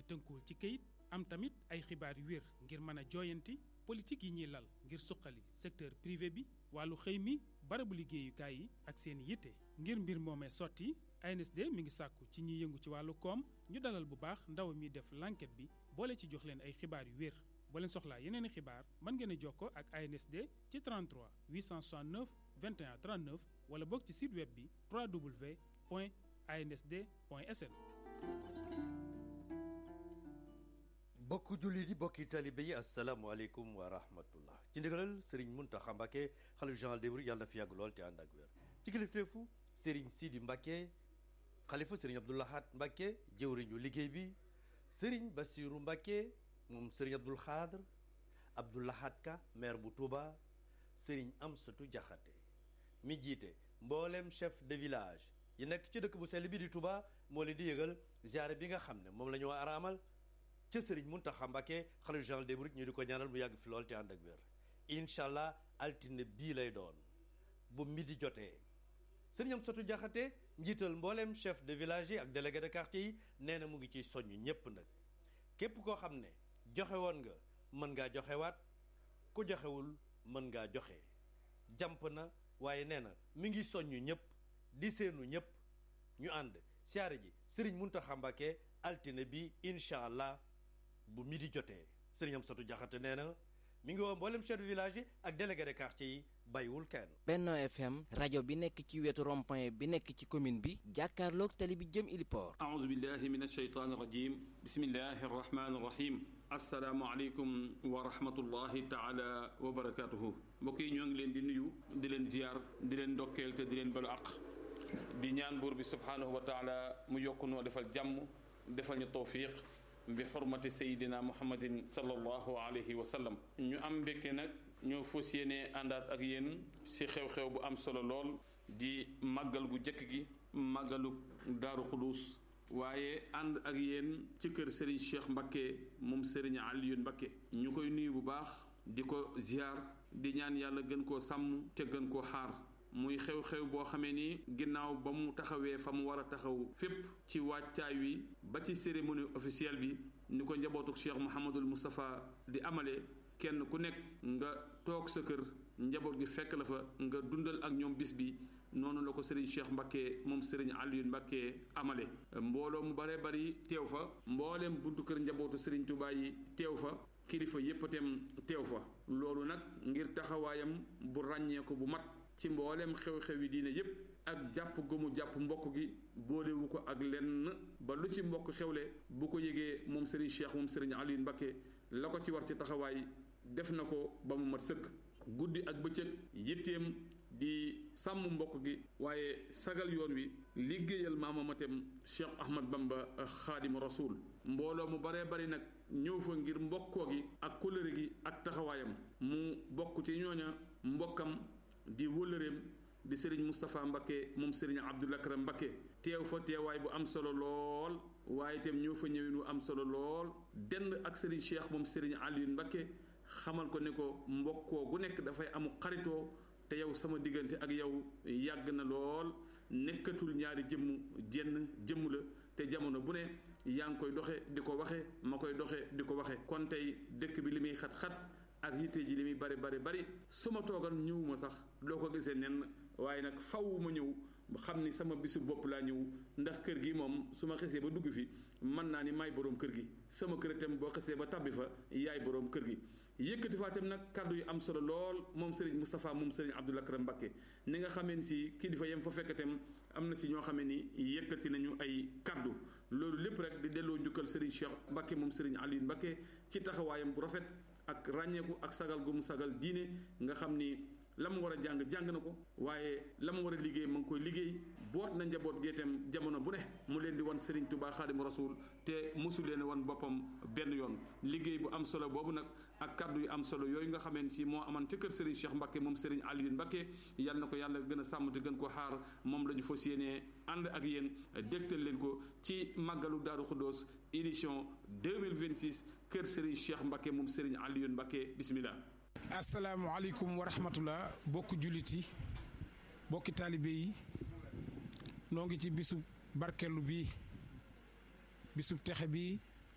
tënkuwul ci këyit am tamit ay xibaar yu wér ngir mën a jooyanti politique yi ñuy lal ngir suqali secteur privé bi wàllu xëy mi barabu liggéeyukaay yi ak seen yitte ngir mbir moomee sotti ANSD mi ngi sàkku ci ñiy yëngu ci wàllu koom ñu dalal bu baax ndaw mi def l'enquête bi boole ci jox leen ay xibaar yu wér boo leen soxlaa yeneen i xibaar mën ngeen a jokkoo ak ANSD ci 33 869 21 39 wala boog ci site web bi www.ansd.sn. bokk jullit yi bokki talibe yi asalaamualeykum wa rahmatullah ci ndigalal Serigne Mountakha Mbacké xalif général des mourides yàlla na fi yàgg lool te ànd ak wér ci kilifteefu Serigne Sidi Mbacké xalifa Serigne Abdou Lahad Mbacké jëwriñu liggéey bi Serigne Bassirou Mbacké moom Serigne Abdoul Khadr Abdou Lahad Ka maire bu Touba Serigne Amsatou Diakhaté mi jiite mboolem chef de village yi nekk ci dëkk bu sell bi di Touba moo leen di yëgal ziare bi nga xam ne moom la ñu war a amal ca Serigne Mountakha Mbacké xalifa général des mourides ñu di ko ñaanal mu yàgg fi lool te ànd ak wér incha allah altine bii lay doon bu midi jotee Serigne Amsatou Diakhaté njiital mboolem chef de village yi ak délégué de quartier yi nee na mu ngi ciy soññ ñépp nag képp koo xam ne joxe woon nga mën ngaa joxewaat ku joxewul mën ngaa joxe jàmp na waaye nee na mi ngi soññ ñëpp di seenu ñëpp ñu ànd siyaare ji Serigne Mountakha Mbacké altine bi incha allah bu midi jotee Serigne Amsatou Diakhaté nee na mi ngi woo mboolem chef de village yi ak délégué de quartier yi bàyyiwul kenn. Benno FM rajo bi nekk ci wetu rond-point bi nekk ci commune bi jàkkaarloog tali bi jëm Iliport. aouzu billahi min ashaytaani rajim bismillahi rahmaani rahim. asalaamualeykum wa rahmatullahi taala wa barakaatuhu. mbokk yi ñoo ngi leen di nuyu di leen ziar di leen ndokkeel te di leen balu àq. di ñaan buur bi subhaanahu wa taala mu yokk noo defal jàmm defal ñu tawfiq bi xurmati sayidina muhammadin sallallahu alayhi wa sallam ñu am mbégte nag ñoo fas yéene àndaat ak yéen ci xew-xew bu am solo lool di màggal gu jëkk gi màggalu daaru xuluus waaye ànd ak yéen ci kër Serigne Cheikh Mbacké moom Serigne Alioune Mbacké ñu koy nuyu bu baax di ko ziar di ñaan yàlla gën koo sàmm te gën koo xaar muy xew-xew boo xamee ni ginnaaw ba mu taxawee fa mu war a taxaw fépp ci waajtaay wi ba ci cérémonie officielle bi ni ko njabootuk Cheikh Mouhamadul Moustapha di amale kenn ku nekk nga toog sa kër njaboot gi fekk la fa nga dundal ak ñoom bis bi noonu la ko Serigne Cheikh Mbacké moom Serigne Alioune Mbacké amale mbooloo mu bare bari teew fa mbooleem buntu kër njabootu Serigne Touba yi teew fa kilifa yépp itam teew fa loolu nag ngir taxawaayam bu ràññee ko bu mat ci mboolem xew-xew yi diine yépp ak jàpp gëmu jàpp mbokk gi boolewu ko ak lenn ba lu ci mbokk xewle bu ko yëgee moom Serigne Cheikh moom Serigne Alioune Mbacké la ko ci war ci taxawaay def na ko ba mu mat sëkk guddi ak bëccëg yitteem di sàmm mbokk gi waaye sagal yoon wi liggéeyal maamamatem Cheikh Ahmad Bamba xaadimu rasul mbooloo mu baree bari nag ñëw fa ngir mbokkoo gi ak kóllëre gi ak taxawaayam mu bokk ci ñooña mbokkam di wëllëreem di Serigne Moustapha Mbacké moom Serigne Abdoul Akram Mbacké teew fa teewaay bu am solo lool waaye itam ñëw fa ñëwin wu am solo lool dend ak Serigne Cheikh moom Serigne Alioune Mbacké xamal ko ne ko mbokkoo gu nekk dafay amu xaritoo te yow sama diggante ak yow yàgg na lool nekkatul ñaari jëmm jenn jëmm la te jamono bu ne yaa ngi koy doxe di ko waxe ma koy doxe di ko waxe kon tey dëkk bi li muy xat-xat ak yitte ji li muy bari bari bari su ma toogal ñëwuma sax doo ko gisee nenn waaye nag faw ma ñëw xam ni sama bisu bopp laa ñëw ndax kër gi moom su ma xesee ba dugg fi mën naa ni maay boroom kër gi sama kër itam boo xesee ba tabbi fa yaay boroom kër gi yëkkati faa itam nag kàddu yu am solo lool moom Serigne Moustapha moom Serigne Abdoul Akram Mbacké ni nga xamee ni si kilifa yam fa fekk itam am na si ñoo xamee ni yëkkati nañu ay kàddu loolu lépp rek di delloo njukkal Serigne Cheikh Mbacké moom Serigne Alioune Mbacké ci taxawaayam bu rafet ak ràññeeku ak sagal gu mu sagal diine nga xam ni la mu war a jàng jàng na ko waaye la mu war a liggéey ma ngi koy liggéey boot na njaboot géetam jamono bu ne mu leen di wan Serigne Touba Xaadimu Rasuul te mosu leen wan boppam benn yoon liggéey bu am solo boobu nag ak kaddu yu am solo yooyu nga xamee si moo aman ca kër Serigne Cheikh Mbacké moom Serigne Alioune Mbacké yal na ko yàlla gën a sàmm te gën ko xaar moom la ñu fas yéenee ànd ak yéen dégtal leen ko ci màggalu Daaru Xuddoos édition 2026 kër Serigne Cheikh Mbacké moom Serigne Alioune Mbacké bismillah asalaamaaleykum wa rahmatullah bokki jullit yi bokki taalibe yi noo ngi ci bisub barkellu bi bisub texe bi